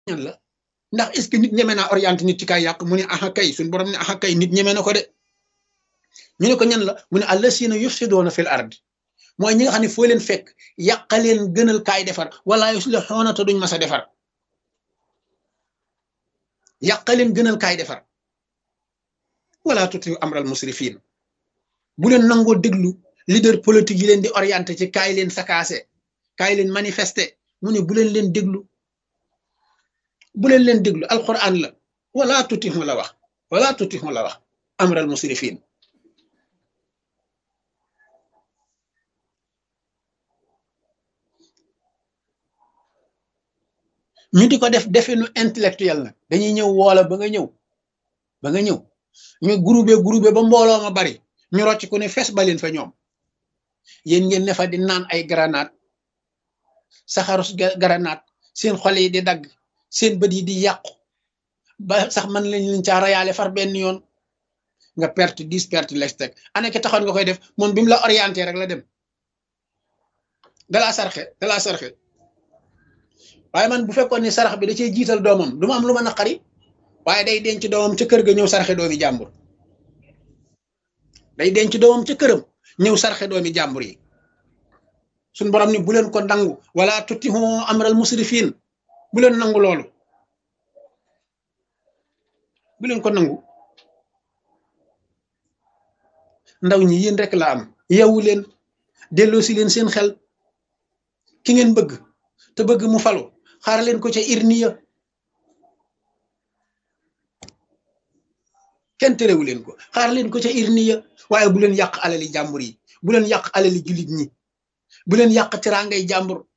ñan la ndax est ce que nit ñeme naa orienté nit ci kay yàq mu ne aha kay suñ borom ne aha kay nit ñeme na ko de ñu ne ko ñan la mu ne allasina yufsidoona fil ard mooy ñi nga xam ne foo leen fekk yàqaleen gënal kaay defar wala yuslixuuna te duñ mas a defar yàqaleen gënal kaay defar wala tuti amral musrifin bu leen nangoo déglu leader politique yi leen di orienté ci kaay leen sakaase kaay leen manifester mu ne bu leen leen déglu bu leen leen déglu alquran la wala tutixu la wax wala tutixu la wax amral musrifin ñu di ko def definu intellectuel nag dañuy ñëw woola ba nga ñëw ba nga ñëw ñu groupé groupé ba mbooloo ma bari ñu rocc ku ne fes ba leen fa ñoom yéen ngeen ne fa di naan ay granate saxarus granate seen xol yi di dagg seen bët yi di yàqu ba sax man lañ leen caa rayaale far benn yoon nga perte dix perte lex teg ana ki taxoon nga koy def moom bi mu la orienté rek la dem dalaa sarxe dalaa sarxe waaye man bu fekkoon ni sarax bi da cee jiital doomam du ma am lu ma naqari waaye day denc doomam ca kër ga ñëw sarxe doomi jàmbur day denc doomam ca këram ñëw sarxe doomi jàmbur yi suñ borom ni bu leen ko nangu wala tuttihu amral musrifin bu leen nangu loolu bu leen ko nangu ndaw ñi yéen rek la am yeewu leen delloosi leen seen xel ki ngeen bëgg te bëgg mu falu xaar leen ko ca irniya kenn terewu leen ko xaar leen ko ca irniya waaye bu leen yàq alali jàmbur yi bu leen yàq alali jullit ñi bu leen yàq teraangay jàmbur